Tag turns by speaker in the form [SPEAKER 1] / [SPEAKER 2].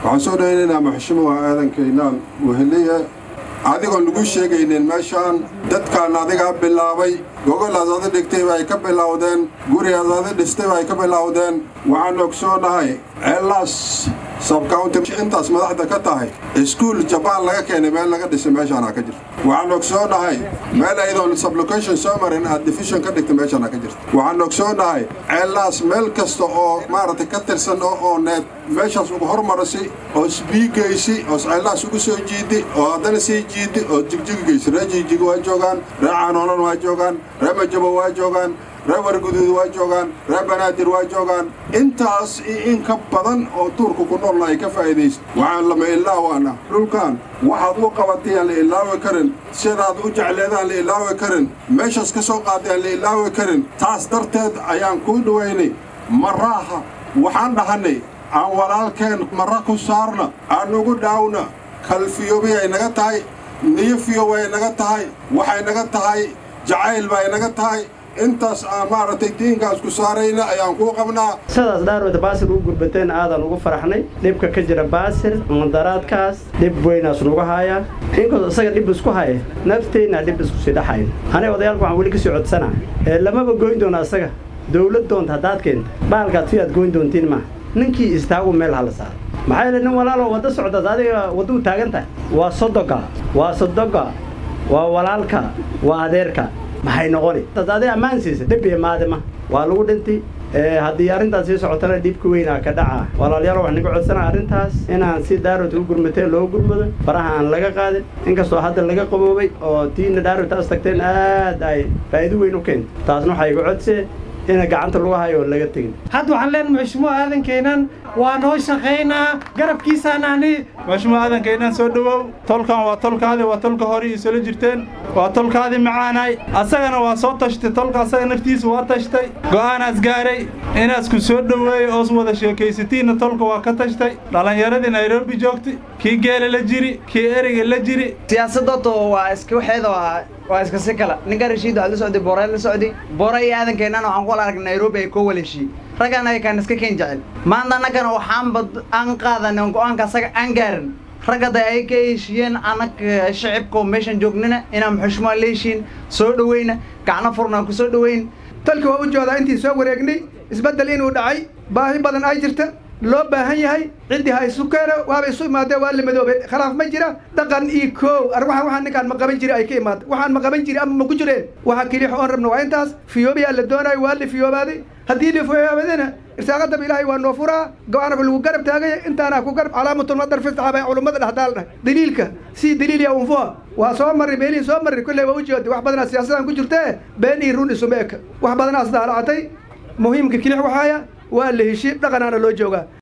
[SPEAKER 1] waxaan soo dhawaynaynaa maxshimuha aadan kaynaan weheliye adigoon lagu sheegaynin meeshaan dadkaan adigaa bilaabay gogolaas adi dhigtay bay ka bilowdeen gurigaas adi dhistay bay ka bilowdeen waxaan ogsoonahay ceellaas sabcounty intaas madaxda ka tahay iskuul jabaan laga keenay meel laga dhisay meeshaana ka jirta waxaan ogsoonahay meel aydoon sublocation soo marin aad division ka dhigtay meeshaana ka jirta waxaan ogsoonahay ceellaas meel kasta oo maaragtay ka tirsan oo ooneed meeshaas ugu hormarasi oo isbiigaysi oo ceellahaas ugu soo jiidi oo haddana sii jiidi oo jigjigigaysi ree jigjig waa joogaan ree caanoolan waa joogaan ree majabo waa joogaan ree warguduud waa joogaan ree banaadir waa joogaan intaas iyo in ka badan oo tuurka ku noolna ay ka faa'iidaysa waxaan lama ilaawaana dhulkan waxaad u qabatay aan la ilaawi karin sidaad u jecleedaan la ilaawi karin meeshaas ka soo qaaday aan la ilaawi karin taas darteed ayaan kuu dhawaynay maraaha waxaan dhahannay aan walaalkeen marra ku saarna aan ugu dhaawna kalfiyobi ay naga tahay niyofiyo way naga tahay waxay naga tahay jacayl bay naga tahay intaas aan maaragtay diinkaas ku saarayna ayaan kuu qabnaa
[SPEAKER 2] sidaas dhaarweyta baasir ugu gurbateen aadan ugu faraxnay dhibka ka jira baasir mundaraadkaas dhib weynaas nugu haayaa inkastoo isaga dhib isku haya nafteenna dhib isku sii dhaxayn aniga odayaalku waxaan weli kasii codsanaa ee lamaba goyn doona isaga dawlad doonta haddaad keenta baalkaad si aad goyn doontiin maaha ninkii istaagu meel hala saaro maxaa yeele nin walaaloo wadda socdaad adiga wadduu taagan tahay waa sodoga waa sodoga waa walaalka waa adeerka maxay noqoni dad adig ammaan siisa dhib imaade ma waa lagu dhintay haddii arrintaas sii socotana dhibka weynaa ka dhaca walaalayaal waxaan naga codsanaa arrintaas inaan si daarowta u gurmateen loo gurmado faraha aan laga qaadin inkastoo hadda laga qaboobay oo tiina daarowtaas tagteen aad ay faa'iido weyn u keento taasna waxaa iga codsee ina gacanta lagu hayo oo laga tegin
[SPEAKER 3] hadda waxaan leenahay maxshumo aadankeenan waa noo shaqaynaa garabkiisaan ahni
[SPEAKER 4] maxshumo aadankeenan soo dhowow tolkan waa tolkaadi waa tolka hore isula jirteen waa tolkaadi macaanay asagana waa soo tashtay tolka asaga naftiisa waa tashtay go'aanaas gaaray inaasku soo dhoweeyey oos wada sheekaysatiinna tolka waa ka tashtay dhallinyaradii nairobi joogtay kii geela la jiri kii ereyga la jiri
[SPEAKER 5] siyaasadooto waa iska waxeeda waa waa iska si kala ninka rashiid waxaa la socday boorey la socday boorey iyo aadankeenana waxaan ku wala aragnay nairobi ay koo waleshiyey raggan ayakaan iska keen jecel maanta annagana waxaanba aan qaadanay on go-aanka asaga aan gaarin raggada ay ka heshiiyeen annaga shacibka oo meeshan joognina inaan xushmaa la heshiin soo dhoweyna gacno furnaan ku soo dhoweyn
[SPEAKER 6] talki waa u joodaa intii soo wareegnay isbeddel inuu dhacay baahi badan ay jirta loo baahan yahay ciddii ha isu keeno waaba isu imaadeen waa la madoobay khilaaf ma jira dhaqan iyo koow arwaxan waxaan ninkaan ma qaban jiri ay ka imaada waxaan ma qaban jiri ama ma ku jireen waxa keliya oon rabna waa intaas fiyoobiyaa la doonaayo waa la fiyoobaaday haddii la fiyoobadana irsaaqadaba ilaahay waa noo furaa go-aanaba lagu garab taagaya intaana ku garab calaamatun madar fistaxabay culummada dhexdaal dhahay daliilka si daliil ya unfuha waa soo marray beeliin soo marray kolley waa u jeeday wax badanaa siyaasadan ku jirtee been iyo run isuma eka wax badanaas daalacatay muhiimka kilix waxaaya waa la heshiin dhaqanaana loo joogaa